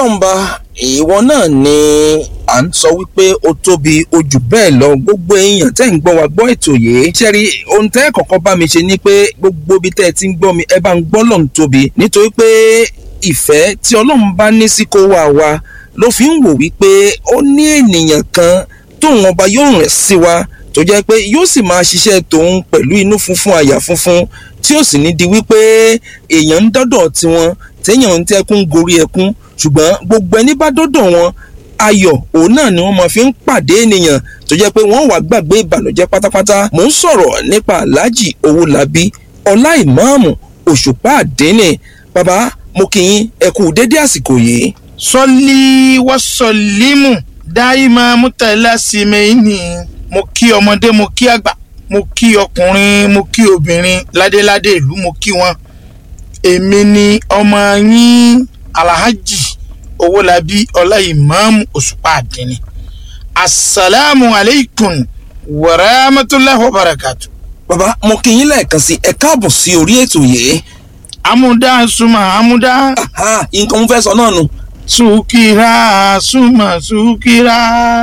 ọlọ́mba ìwọ náà ni à ń sọ wípé ó tóbi ojú bẹ́ẹ̀ lọ gbogbo èèyàn tẹ́ ń gbọ́ wa gbọ́ ètò yìí ṣẹ́rí ohun tẹ́ kọ̀ọ̀kan bá mi ṣe ni pé gbogbo ibi tẹ́ ẹ ti ń gbọ́ mi ẹ bá ń gbọ́ lọ́n tóbi nítorí pé ìfẹ́ tí ọlọ́run bá ní sí kó wà wá ló fi ń wò wípé ó ní ènìyàn kan tóun ọba yóò rìn sí wa tó jẹ́ pé yóò sì máa ṣiṣẹ́ tòun pẹ̀lú inú funfun àyà funfun tí ó sì ní di wípé èèyàn ń dọ́dọ̀ tiwọn téèyàn ń tẹ́kún gorí ẹkún ṣùgbọ́n gbogbo ẹni bá dọ́dọ̀ wọn ayọ̀ òun náà ni wọ́n máa fi ń pàdé ènìyàn tó jẹ́ pé wọ́n wà gbàgbé ìbànújẹ́ pátápátá mò ń sọ̀rọ̀ nípa aláàjì owólabí ọlá ìmáàmù òṣùpá àdénì bàbá mo kì í ẹ kú dédé àsìkò yìí. sọlí wọ́sọ̀límù dáìmọ̀ mútàlá símẹ́yìnì mo kí ọmọdé mo kí àgbà mo kí ọkùnrin mo kí obìnrin ládéládé ìlú mo kí wọn èmi ni ọmọ yín alhaji owólabí ọláìmáàmù òṣùpá àdínní asalaamu aleykum wàràmàtúláhi wàbàràkàtù. bàbá mo kì í lẹ́ẹ̀kan sí ẹ káàbọ̀ sí orí ètò yìí. amúdá súnmọ́ amúdá Ah, nǹkan mo fẹ́ sọ náà nù. sùkìrà súnmọ́ sùkìrà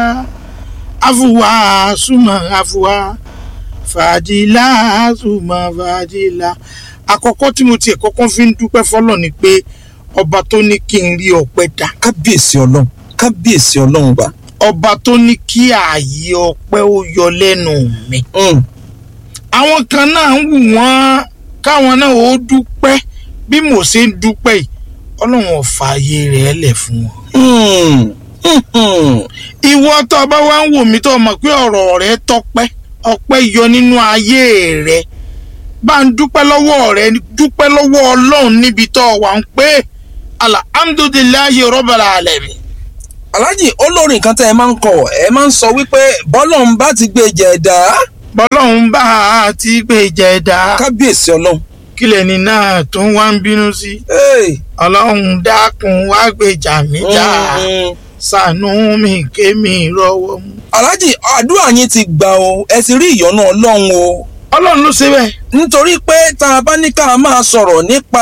afuwa súnmọ́ afuwa fàdílà súnmọ́ fàdílà. àkọ́kọ́ tí mo tiẹ̀ kọ́kọ́ fi ń dúpẹ́ fọlọ́ ni pé ọba tó ní kí n rí ọpẹ́ dá kábíyèsí ọlọ́run kábíyèsí ọlọ́run bá. ọba tó ní kí ààyè ọpẹ́ ó yọ lẹ́nu mi. Mm. àwọn kan náà ń wù wọ́n káwọn náà ó dúpẹ́ bí mo ṣe ń dúpẹ́ yìí ọlọ́run ò fààyè rẹ̀ lẹ̀ fún wọn. Mm. Mm. ìwọ tó o bá wá ń wò mí tó o mọ̀ pé ọ̀rọ̀ rẹ tọpẹ́ ọpẹ́ yọ nínú ayé rẹ bá ń dúpẹ́ lọ́wọ́ rẹ dúpẹ́ lọ́wọ́ ọlọ́run níbi tó o wà ń pé alhamdulilayi rọ́bàlà alẹ́mi. aláàjì olórin kan tẹ́ ẹ máa ń kọ ẹ máa ń sọ wípé bọ́lọ́run bá ti gbé jẹ̀dá bọ́lọ́run bá a ti gbé jẹ̀dá kábíyèsí ọlọ́run. kílẹ̀ ní náà tó ń wá ń bínú sí Hey. ọlọ́run dákun wá gbèjà mi já Mm. ṣàánú mi kémi rọ́wọ́ mú. aláàjì àdúrà yín ti gbà o ẹ ti rí ìyọ́nú ọlọ́run o ọlọ́run ló ṣe bẹ́ẹ̀. nítorí pé tá a bá ní ká máa sọ̀rọ̀ nípa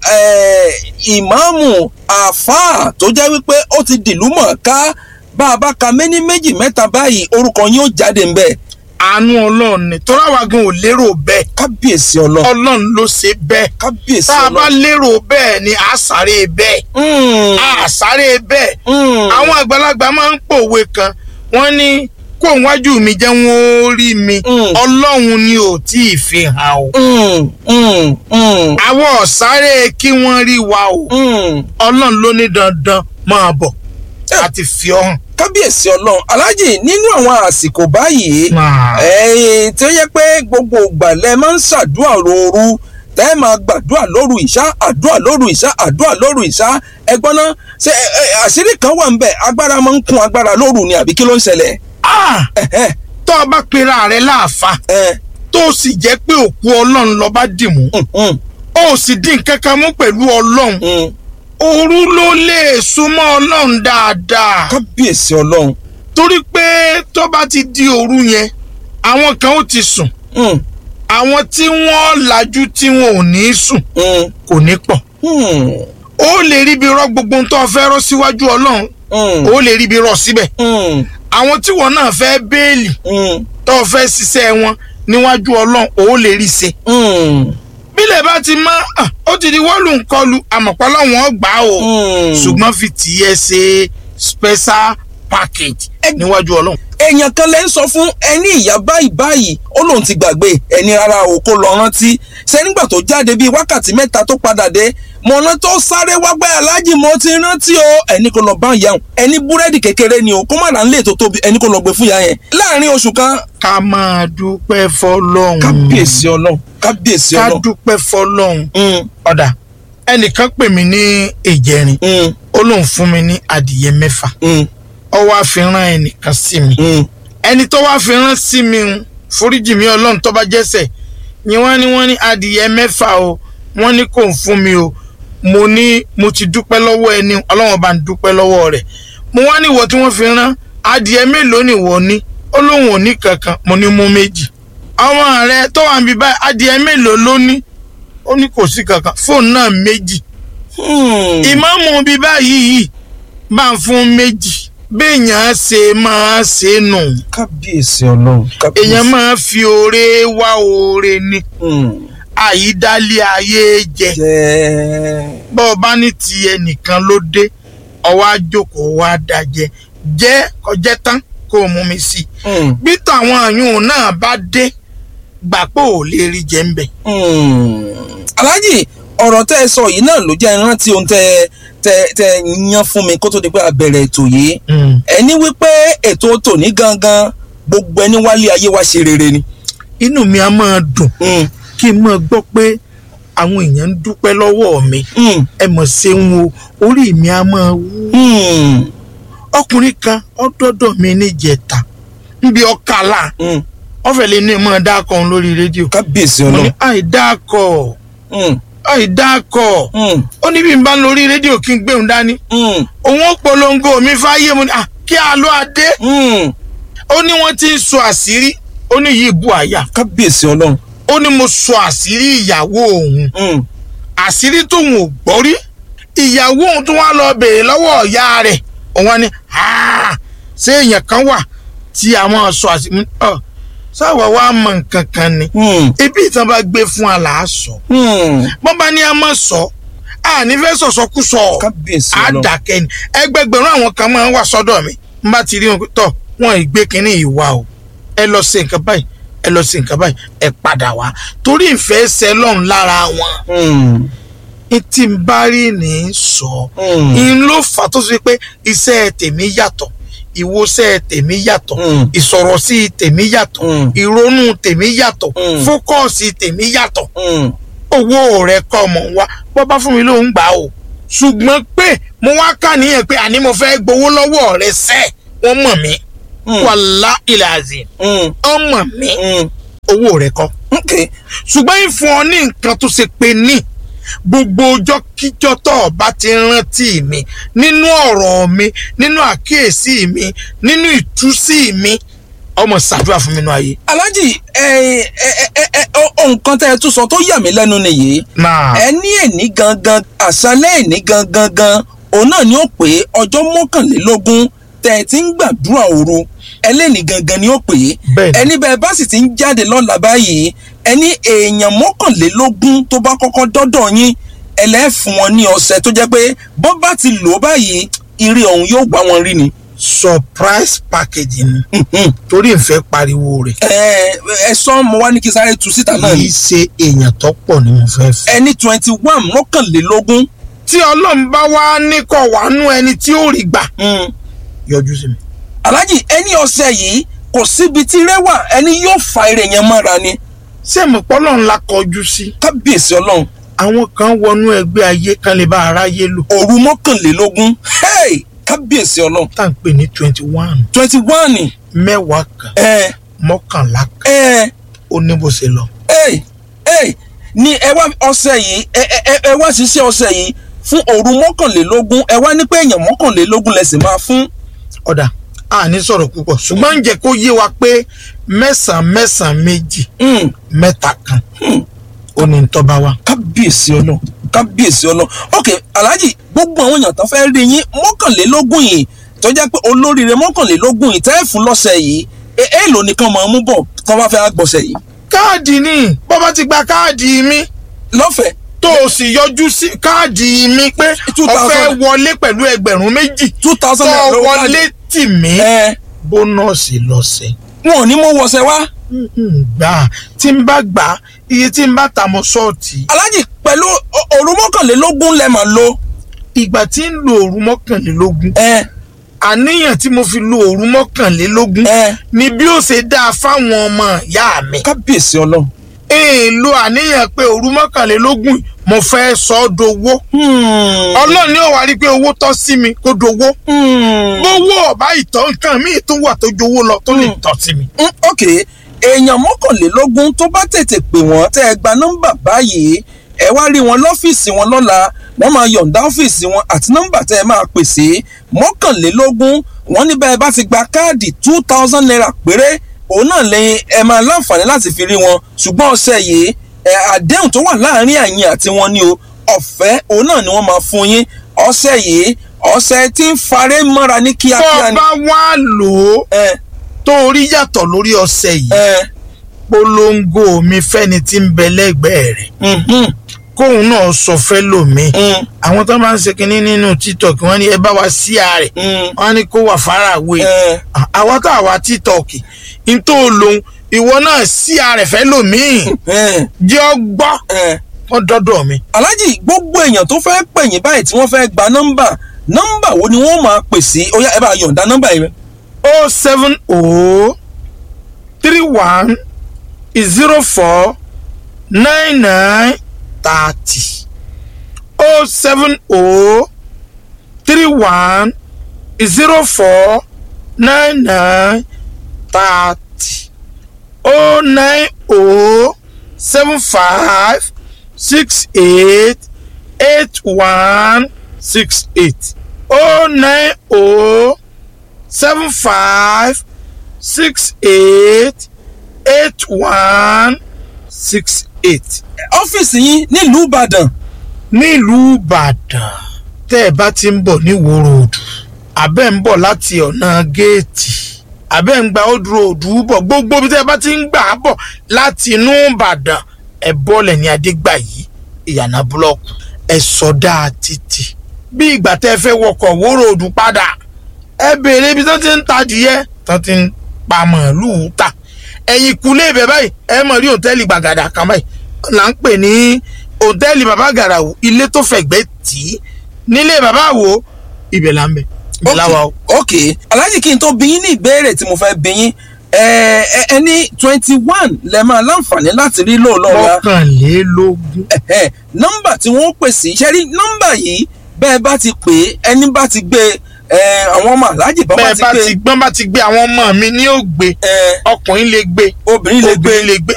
eh, ìmáàmù àáfàá tó jẹ́ wípé ó ti dìlú mọ̀ọ́ká bá a bá ka méní méjì mẹ́ta báyìí orúkọ yín ó jáde ń bẹ̀ àánú ọlọ́run ni tọ́lá wa gan ò lérò bẹ́ẹ̀ kábíyèsí ọlọ́run ọlọ́run ló ṣe bẹ́ẹ̀ kábíyèsí tá a bá ọlọ́run. lérò bẹ́ẹ̀ ni a sáré bẹ́ẹ̀ Mm, a sáré bẹ́ẹ̀ mm. àwọn àgbàlagbà máa ń pòwe kan wọ́n ní kó wájú mi jẹ́ wọ́n ó rí mi Mm. ọlọ́run ni ò tí ì fi hàn o Mm, mm, mm, àwọn ọ̀sáré kí wọ́n rí wa o mm. ọlọ́run ló ní dandan máa bọ̀ àti fi ọ́ hàn. kábíyèsí ọlọ́run aláàjì nínú àwọn àsìkò báyìí ẹ̀yin tí ó yẹ pé gbogbo ìgbà lẹ máa ń ṣàdúrà lóru tẹ́ ẹ máa gbàdúrà lóru ìṣá àdúrà lóru ìṣá àdúrà lóru ìṣá ẹgbọ́n náà ṣe ẹ, ẹ, àṣírí kan wà ń bẹ̀ agbára máa ń kún agbára lóru ni àbí kí ló ń ṣẹlẹ̀ Ah! Ẹ̀hẹ́, tó o bá pera rẹ láàfa ẹ, tó o sì jẹ́ pé òkú ọlọ́run lọ bá dì mú mm, mm, o sì dín kankan mú pẹ̀lú ọlọ́run mm. òru ló lè súnmọ́ ọlọ́run dáadáa kábíyèsí ọlọ́run torí pé tó bá ti di òru yẹn àwọn kan ó ti sùn Mm, àwọn tí wọ́n lajú tí wọn ò ní sùn mm, kò ní pọ̀ mm, ó lè ríbi rọ gbogbo ohun tó o fẹ́ rọ́ síwájú ọlọ́run mm, ó lè ríbi rọ síbẹ̀ mm, àwọn tí wọn náà fẹ́ béèlì mm, tó o fẹ́ ṣiṣẹ́ wọn níwájú ọlọ́run ó lè rí ṣe mm, bílẹ̀ bá ti mọ́ ah, ó ti di wọ́ọ̀lù ńkọlù àmọ̀pá láwọn gbà ó mm. ṣùgbọ́n fi tìyẹ ṣe special package níwájú ọlọ́run. èèyàn kan lẹ́ ń sọ fún ẹni ìyá báyìí báyìí ó lóun ti gbàgbé ẹni rárá o kó lọ rántí ṣe nígbà tó jáde bíi wákàtí mẹ́ta tó padà dé mọ̀nà tó sáré wágbá aláàjì mo ti rántí o ẹni kò lọ bá ìyá òun ẹni búrẹ́dì kékeré ni o kó má ra nílé tó tóbi ẹni kò lọ gbé fún ìyá yẹn láàrin oṣù kan ká máa dúpẹ́ fọlọ́run kábíyèsí ọlọ́run kábíyèsí ká ọlọ́run. dúpẹ́ fọlọ́run Mm, ọ̀dà ẹnìkan pè mí ní ìjẹrin mm, ó lóun fún mi ní adìyẹ mẹ́fà mm, ó wá fi rán ẹnìkan sí mi mm. ẹni tó wá fi rán sí mi ń foríjì mi ọlọ́run tó bá jẹ́sẹ̀ ni wọ́n ní wọ́n ní adìyẹ mẹ́fà o wọ́n ní kò ń fún mi o mo ní mo ti dúpẹ́ lọ́wọ́ ẹni ọlọ́run bá ń dúpẹ́ lọ́wọ́ rẹ̀ mo wá ní ìwọ tí wọ́n fi rán adìyẹ mélòó ni ìwọ ní ó lóun ò ní kankan mo ní mú méjì ọmọ rẹ tó wà níbi báyìí adìyẹ mélòó ló ní ó ní kò sí kankan fóònù náà méjì Hmm. ìmáàmù bíi báyìí yìí bá ń fún méjì béèyàn ṣe máa ṣe nù kábíyèsí ọlọ́run kábíyèsí. èèyàn máa fi oore wá oore ni Hmm. àyídálé ayé jẹ jẹ́ bọ́ ọ bá ní ti ẹnìkan ló dé ọwọ́ àjòkó wa dájẹ́ jẹ́ kọjẹ́ tán kó o mú mi sí i Hmm. bí tàwọn àyùn náà bá dé gbà pé ò lè rí jẹ ń bẹ̀. Hmm. aláàjì ọ̀rọ̀ tẹ́ ẹ sọ yìí náà ló jẹ́ ìrántí ohun tẹ́ tẹ́ tẹ́ yan fún mi kó tó di pé a bẹ̀rẹ̀ ètò yìí ẹni wípé ètò tòní gangan gbogbo ẹni wálé ayé wa ṣe rere ni. inú mi á máa dùn Hmm. kí n máa gbọ́ pé àwọn èèyàn ń dúpẹ́ lọ́wọ́ mi Hmm. ẹ mọ̀ ṣeun o orí mi á máa wú. Hmm. ọkùnrin kan ọdọọdọ mi níjẹta níbi ọkàlà Hmm. ọfẹ lè ní ìmọ̀ dákọ̀ òun lórí rédíò kábíyèsí mo ní ọlọ́run. àìdákọ̀ Hmm. àìdákọ̀ Hmm. ó ní bí n bá ń lórí rédíò kí n gbé òun dání Hmm. òun ó polongo mi fáyé mo ní à kí a lọ adé Hmm. ó ní wọ́n ti ń sọ àṣírí ó ní yìí bu àyà kábíyèsí ọlọ́run. ó ní mo sọ àṣírí ìyàwó òun Hmm. àṣírí tóun ò gbọ́ rí ìyàwó òun tó wá lọ bèèrè lọ́wọ́ ọ̀yá rẹ̀ òun wá ní "Ah, ṣé èèyàn kan wà tí àwọn sọ àṣírí ọ sáwà wá mọ nǹkan kan ni Hmm. ibi ìtàn bá gbé fún wa là á sọ Hmm. bọ́n bá ní a mọ̀ sọ a ní fẹ́ sọ̀sọ́kúsọ kábíyèsí á ọlọ́run. dàkẹ́ ni ẹgbẹgbẹ̀rún àwọn kan máa ń wà sọ́dọ̀ mi n bá ti rí wọn tọ̀ wọn ìgbé kínní ìwà o ẹ lọ ṣe nǹkan báyìí ẹ lọ ṣe nǹkan báyìí ẹ padà wá torí ìfẹ́ ṣẹ lọ́run lára wọn Hmm. tí n bá rí ní í sọ Hmm. n ló fà tó ṣe pé iṣẹ́ tèmi yàtọ̀ ìwòsẹ̀ tèmi yàtọ̀ Hmm. ìsọ̀rọ̀sí tèmi yàtọ̀ Hmm. ìrònú tèmi yàtọ̀ Hmm. fókọ̀sì tèmi yàtọ̀ Hmm. owó rẹ̀ kọ́ mọ̀ wá bọ́ bá fún mi ló ń gbà o ṣùgbọ́n pé mo wá kà níyẹn pé àní mo fẹ́ gbowó lọ́wọ́ rẹ̀ sẹ́ wọ́n mọ̀ mí Hmm. wàlá ilẹ̀ àzìm Hmm. wọ́n mọ̀ mí Hmm. owó rẹ̀ kọ́ okay. ṣùgbọ́n ìfún ọ ní nǹkan tó ṣe pé ní gbogbo ọjọ́ kíjọ́ tó o bá ti rántí mi nínú ọ̀rọ̀ mi nínú àkíyèsí mi nínú ìtúsí mi ọmọ ṣàdúrà fún mi nínú ayé. aláàjì ẹ ẹ ẹ ẹ ọ nǹkan tẹ́ ẹ tún sọ tó yà mí lẹ́nu nìyí náà ẹ ní èní gangan àṣálẹ́ èní gangan gan òun náà ni ó pé ọjọ́ mọ́kànlélógún tẹ́ ẹ ti ń gbàdúrà òru ẹlẹ́ni gangan ni ó pè é Bẹ́ẹ̀ni. ẹni bẹ́ẹ̀ bá sì ti ń jáde lọ́la báyìí ẹni èèyàn mọ́kànlélógún tó bá kọ́kọ́ dọ́dọ̀ yín ẹlẹ́fun wọn ní ọ̀sẹ̀ tó jẹ́ pé bọ́ bá ti lò ó báyìí ire ọ̀hún yóò gbá wọn rí ni. surprise package ni Mhm. torí ìfẹ́ pariwo rẹ̀ ẹ ẹ sọ mo wá ní kí sáré tu síta náà kì ni í ṣe èèyàn tó pọ̀ ni mo fẹ́ fẹ́. ẹni twenty one mọ́kànlélógún tí ọlọ́run bá wá ní kọ̀ wá nú ẹni tí ó rí gbà mm, yọjú sí mi. aláàjì ẹni ọ̀sẹ̀ yìí kò síbi tí rẹwà ẹni yóò fa ire yẹn mọ́ra ni ṣé mo pọ́ lọ́run la kọjú sí. kábíyèsí ọlọ́run àwọn kan wọnú ẹgbẹ́ ayé kan lè bá aráyé lò òru mọ́kànlélógún hey, kábíyèsí ọlọ́run tá à ń pè ní twenty one twenty one mẹ́wàá kan ẹ mọ́kànlá kan ẹ ó ní bó ṣe lọ. ẹ ẹ ní ẹ wá ọ̀sẹ̀ yìí ẹ ẹ ẹ- ẹ wá ṣiṣẹ́ ọ̀sẹ̀ yìí fún òru mọ́kànlélógún ẹ wá ní pé èèyàn mọ́kànlélógún lẹ sì máa fún ọ̀dà a ní sọ̀rọ̀ púpọ̀ ṣùgbọ́n ń jẹ́ kó yé wa pé mẹ́sàn-án mẹ́sàn-án méjì mm, mẹ́ta kan ó ní tọ́ba wa. kábíyèsí ọlọ́run kábíyèsí ọlọ́run ok alhaji gbogbo àwọn èèyàn tó fẹ́ rí yín mọ́kànlélógún yìí tó jẹ́ pé olóríire mọ́kànlélógún yìí tẹ́ ẹ̀ fún lọ́sẹ̀ yìí ẹ- èèlò nìkan máa mú bọ̀ tó bá fẹ́ gbọ̀sẹ̀ yìí káàdì ni bó bá ti gba káàdì mi lọ́fẹ̀ẹ́ tó o sì yọjú sí káàdì mi pé Two o thousand. fẹ́ wọlé pẹ̀lú ẹgbẹ̀rún méjì two tó thousand o naira lówó wọlé tì mí ẹ bónọ́ọ̀sì lọ́sẹ̀. wọn ò ní mú wọṣẹ wá Mm, gbà tí n bá gbà iye tí n bá ta mọ́ ṣọ́ọ̀tì alhaji pẹ̀lú o- òru mọ́kànlélógún lẹ máa lo ìgbà tí ń lo òru mọ́kànlélógún ẹ àníyàn tí mo fi lo òru mọ́kànlélógún ẹ ni bí ó ṣe dáa fáwọn ọmọ ìyá mi. kábíyèsí ọlọ́run èèlò àníyàn pé òru mọ́kànlélógún yìí mo fẹ́ sọ ọ́ dowó. Hmm. ọlọ́run ni ó wá rí i pé owó tọ́ sí mi kó dowó. Hmm. gbówó ọ̀bá ìtọ́ nǹkan míì tó wà tó jowó lọ tó lè Hmm. tọ́ sí mi. Mm, ok èèyàn mọ́kànlélógún tó bá tètè pè wọ́n tẹ́ ẹ gba nọ́mbà báyìí ẹ wá rí wọn lọ́fíìsì wọn lọ́la wọ́n máa yọ̀ǹda ọ́fíìsì wọn àti nọ́mbà tẹ́ ẹ máa pè sí mọ́kànlélógún wọ́n ní bẹ́ẹ̀ bá ti gba káàdì two thousand naira péré òun náà lẹ́yìn ẹ máa láǹfààní láti fi rí wọn ṣùgbọ́n ọ̀sẹ̀ yìí ẹ àdéhùn tó wà láàrin àyìn àti wọn ni o ọ̀fẹ́ òun náà ni wọ́n máa fún yín ọ̀sẹ̀ yìí ọ̀sẹ̀ tí ń faré mọ́ra ní tó kíákíá o ni. bá wá lò ó ẹ tó o rí yàtọ̀ lórí ọṣẹ yìí ẹ polongo mi fẹ́ni tí ń bẹ lẹ́gbẹ̀ẹ́ rẹ̀ mhm, kóun náà sọ fẹ́ lòmíì mm, àwọn tó máa ń ṣe kinní nínú tiktok wọ́n ní ẹ bá wa sí ààrẹ mm, wọ́n ní kó wà faraway ẹ àwa tá àwa tiktok n tó lòun ìwọ náà sí ààrẹ fẹ́ lòmíì ẹ jẹ́ ọ gbọ́ ẹ. wọ́n dọ́dọ̀ mi. aláàjì gbogbo èèyàn tó fẹ́ pè yín báyìí tí wọ́n fẹ́ gba nọ́mbà nọ́mbà wo ni wọ́n máa pè sí ó yá ẹ bá yọ̀ǹda nọ́mbà yìí. o seven o three one zero four nine nine thirty o seven o three one zero four nine nine thirty o nine o seven five six eight eight one six eight o nine o seven five six eight eight one six eight. ọ́fíìsì yín nílùú ìbàdàn nílùú ìbàdàn tẹ́ ẹ bá ti ń bọ̀ ní wòròdù àbẹ́ ń bọ̀ láti ọ̀nà géètì àbẹ́ ń gba odò òdù bọ̀ gbogbo bí tẹ́ ẹ bá ti ń gbà á bọ̀ láti inú ìbàdàn ẹ bọ́ọ̀lẹ̀ ní adégbàyí ìyànà búlọ́ọ̀kù ẹ sọdá títì bí ìgbà tẹ́ ẹ fẹ́ wọkọ̀ wòròdù padà ẹ béèrè ibi tó ti ń tajìyẹ tó ti ń pa màálùú ta ẹ̀yìn kúlé ibẹ̀ báyìí ẹ mọ̀ rí òtẹ́ẹ̀lì gbàgàdà kan báyìí là ń pè ní òtẹ́ẹ̀lì bàbá gàràwù ilé tó fẹ̀gbẹ́ tì í nílé bàbá wo ibẹ̀ là ń bẹ̀ ibẹ̀ là wà o. ok aláàjì kí n tó bí yín ní ìbéèrè tí mo fẹ́ bí yín ẹ ẹ ẹ ní twenty one lẹ máa láǹfààní láti rí lóòlọ́ wa mọ́kànlélógún ẹ̀hẹ́, nọ́mbà tí wọ́n pè sí ṣe rí nọ́mbà yìí bẹ́ẹ̀ bá ti pè é ẹni bá ti gbé ẹ àwọn ọmọ aláàjì bá bá bẹ́ẹ̀ ti bá gbé ti gbọ́n bá ti gbé àwọn ọmọ mi ní ògbé ẹ ọkùnrin lè gbé obìnrin lè gbé obìnrin lè gbé